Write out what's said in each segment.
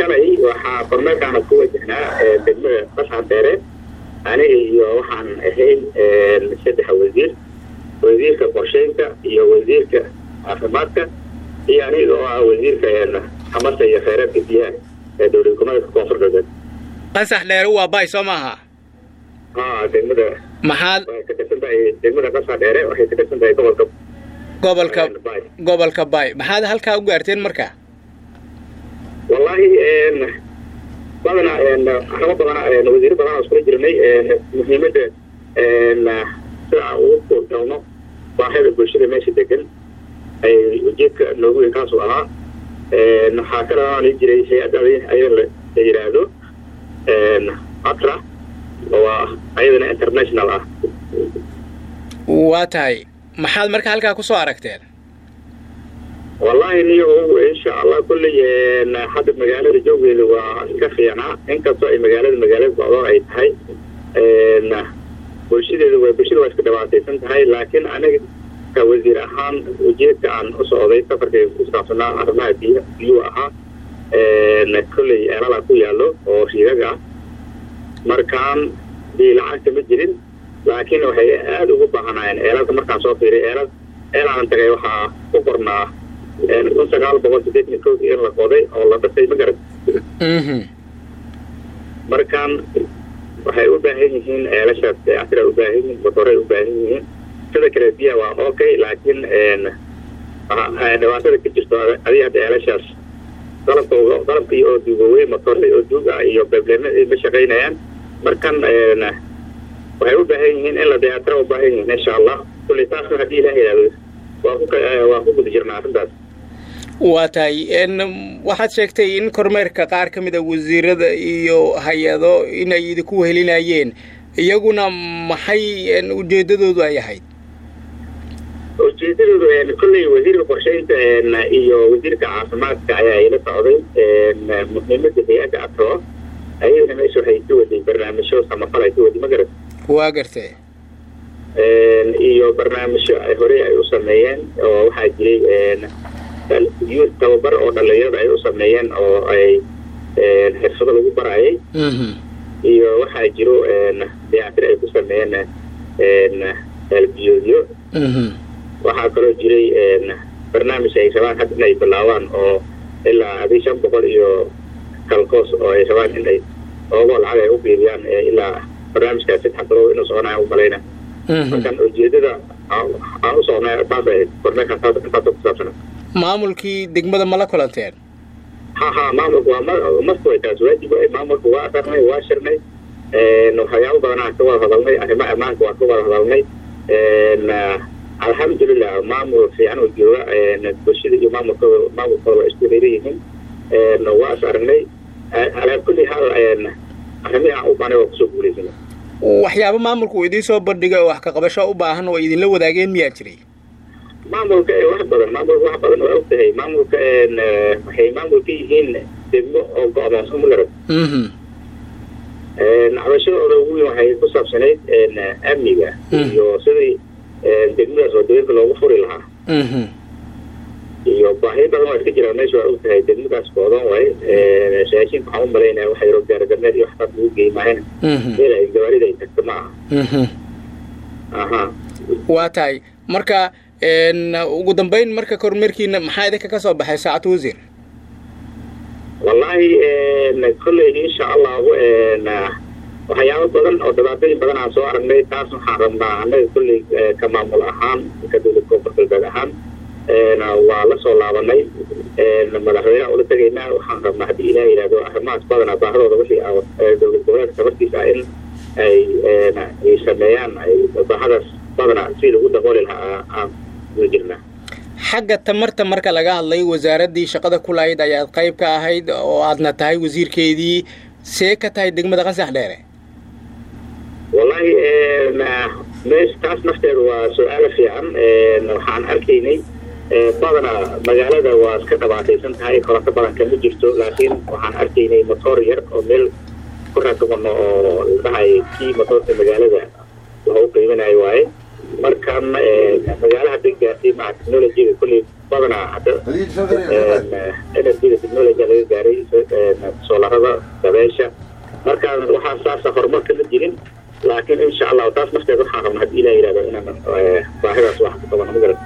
shalay waxaa kormeerkaana ku wajahnaa degmada qasaan dheere aniga iyo waxaan ahayn saddexa wasiir wasiirka qorsheynta iyo wasiirka caafimaadka iyo aniga oo ah wasiirka xamasa iyo kheyraadka biyaha ee dowlad goboleedka koonfur galbeed qasax dheere waa bay soo maaha ha degmada maxaad waxay ka tirsan tahay degmada qasaan dheere waxay ka tirsan tahay gobolka gobolka bay gobolka bay maxaad halkaa u gaarteen marka wallahi badana arrimo badana wasiiro badan iskula jirnay muhiimadda sida aan ugu kuurgalno baahida bulshada meesha degan ay ujeedka noogu weyn kaasu ahaa waxaa ka dhalan jiray hay-adda ayada la yidhaahdo atra oo ayadana international ah waa tahay maxaad marka halkaa ku soo aragteen wallahi niyo insha allah kulley hadda magaalada jooggeeda waa iska fiicnaa inkastoo ay magaalada magaalada socdo ay tahay bulshadeedu waa bulshada waa iska dhibaataysan tahay laakiin aniga ka wasiir ahaan ujeedka aan u socday safarkayga ku saabsanaa arrimaha biy biyuu ahaa kolley eelala ku yaallo oo riigag ah markaan biyo lacagta ma jirin laakiin waxay aada ugu baahanaayeen eelalka markaan soo fiiriy eelal eelaan tagay waxaa ku qornaa kun sagaal boqol sideetan kow in la qoday oo la dhisay ma garan markaan waxay u baahan yihiin eelashaas dayactira u baahan yihiin motoray u baahan yihiin sida kale biyaha waa okay laakiin dhibaatada ka jirto adiga hadda eelashaas qalabkooga qalabkii oo duugowey motoray oo duug ah iyo beblema ma shaqaynayaan markan waxay u baahan yihiin in la dayactira u baahan yihiin insha allah kulley taasna haddii ilaah yidhahdo waa ku waa ku guda jirnaa arrintaas waa tahay waxaad sheegtay in kormeerka qaar ka mid a wasiirada iyo hay-ado inay idinku wehelinayeen iyaguna maxay ujeedadoodu ay ahayd ujeedadoodu kolley wasiirka qorsheynta iyo wasiirka caafimaadka ayaa ila socday muhiimada hay-adda atro ayadana meesha waxay ka waday barnaamijyo samafal ay ka waday ma garat waa gartee iyo barnaamijyo ay horey ay u sameeyeen oo waxaa jiray youth tababar oo dhalinyarada ay u sameeyeen oo ay xirfado lagu barayay iyo waxaa jiro dayactir ay ku sameeyeen elbiyoodyo waxaa kaloo jiray barnaamij ay rabaan hadda inay bilaabaan oo ilaa adii shan boqol iyo kalkoos oo ay rabaan inay oogoo lacag ay u biibiyaan ilaa barnaamijkaas saddex bilood inuu soconaya u malayna markan ujeedada aan u socnay taas ay kormeerkaas intaasoo ku saabsana maamulkii degmada ma la kulanteen ha ha maamulka waa marka way taas waajib waay maamulka waa aqarnay waa shirnay waxyaabo badanaa ka wada hadalnay arrimaha ammaanka waa ka wada hadalnay alxamdulilah maamul fiican oo jooga bulshada iyo maamulkooda maamulkooda waa isku reeran yihiin waa is aragnay alaa kulli haal arrimihii aan u baanay waa kusoo guulaysana waxyaabo maamulka uu idiin soo bandhigay oo wax ka qabasho u baahan oo idinla wadaageen miyaa jiray maamulka wax badan maamulka wax badan waa ogtahay maamulka waxay maamul ka yihiin degmo oo go-doonsan ma garad cabashadooda ugu weyn waxay ku saabsanayd amniga iyo sidii degmadaas wadooyinka loogu furi lahaa iyo baahiyo badan waa iska jiraan meesha waa ogtahay degmadaas go-doon waay raashinka waxaan u malaynaya waxa yaro gaargameed iyo waxtaas lagu geey maahayna meel ay gawaarida ay tagto ma aha aha waa tahay marka ugu dambeyn marka kormeerkiina maxaa idinka ka soo baxay saacad wasiir wallahi kolley insha allahu waxyaabo badan oo dhibaatooyin badan aan soo aragnay taas waxaan rabnaa annaga kolley ka maamul ahaan ka dowlad koonfur galbeed ahaan waa la soo laabanay madaxweynaha ula tegaynaa waxaan rabnaa haddii ilaah yidhahdo arrimahaas badanaa baahadooda wixii dowlad goboleedka tabartiisa in ay ay sameeyaan ay baahadaas badanaa si lagu dabooli lahaa aan uga jirnaa xagga tamarta marka laga hadlay wasaaraddii shaqada ku lahayd ayaad qayb ka ahayd oo aadna tahay wasiirkeedii see ka tahay degmada qasax dheere wallahi mees taas nafteedu waa su-aalo fiican waxaan arkaynay badanaa magaalada waa iska dhabaataysan tahay koronto badan kama jirto laakiin waxaan arkaynay motoor yar oo meel ku rakabano oo la dhahay kii motoorka magaalada lagu qiiminayo waaye markan magaalaha deg gaartay maca technologyga kulley badanaa hadda energyga technology laga gaaray soolarada dabeesha marka waxaa saasa horumarka ma jirin laakiin insha allahu taas nafteed waxaan rabna haddii ilah yihahdo inaan baahidaas wax ku qabano magaran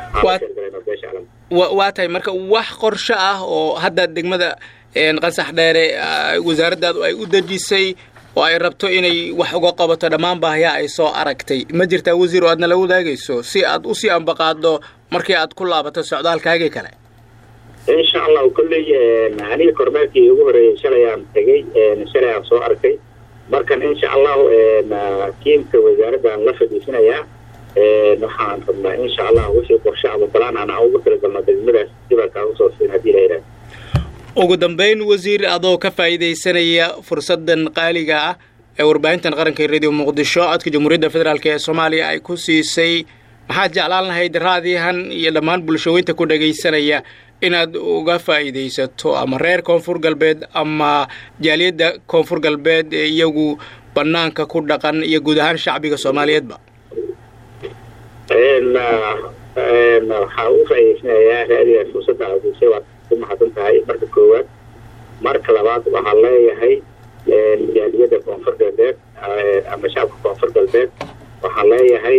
waa tahay marka wax qorsho ah oo hadda degmada qasax dheere wasaaraddaadu ay u dejisay oo ay rabto inay wax uga qabato dhammaan baahiyaha ay soo aragtay ma jirtaa wasiir oo aad nala wadaagayso si aad usii ambaqaaddo markii aad ku laabato socdaalkaagii kale insha allahu kolley aniga kormeerkii ugu horeeyey shalay aan tegey shalay aan soo arkay markan insha allahu tiimka wasaaraddan la fadhiisanayaa waxaan rabnaa insha allah wixii qorshe ama balaan aan ugu talagalno degmadaas dibalkaan usoo siin haddii la yidhahdo ugu dambeyn wasiir adoo ka faa'iidaysanaya fursaddan qaaliga ah ee warbaahintan qaranka ee radio muqdisho codka jamhuuriyadda federaalk ee soomaaliya ay ku siisay maxaad jeclaan lahayd raadihan iyo dhammaan bulshaweynta ku dhagaysanaya inaad uga faa'iidaysato ama reer koonfur galbeed ama jaaliyadda koonfur galbeed ee iyagu bannaanka ku dhaqan iyo guud ahaan shacbiga soomaaliyeedba waxaa ugu faa'idaysanayaa raadiga fursadda aadisay waad ku mahadsan tahay marka koowaad marka labaad waxaa leeyahay jaaliyadda koonfur galbeed ama shacabka koonfur galbeed waxaa leeyahay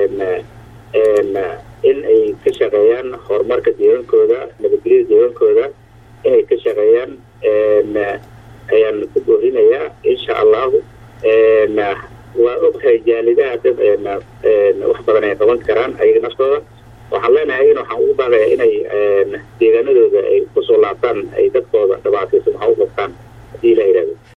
in ay ka shaqeeyaan horumarka deegaankooda nabadgelyada deegaankooda inay ka shaqeeyaan ayaan ku boorinayaa insha allahu waa ogtahay jaalidaha dad wax badan ay qaban karaan ayaga naftooda waxaan leenahay in waxaan ugu baaqaya inay deegaanadooda ay kusoo laabtaan ay dadkooda dhibaataysan waxa u qabtaan haddii la yidhahdo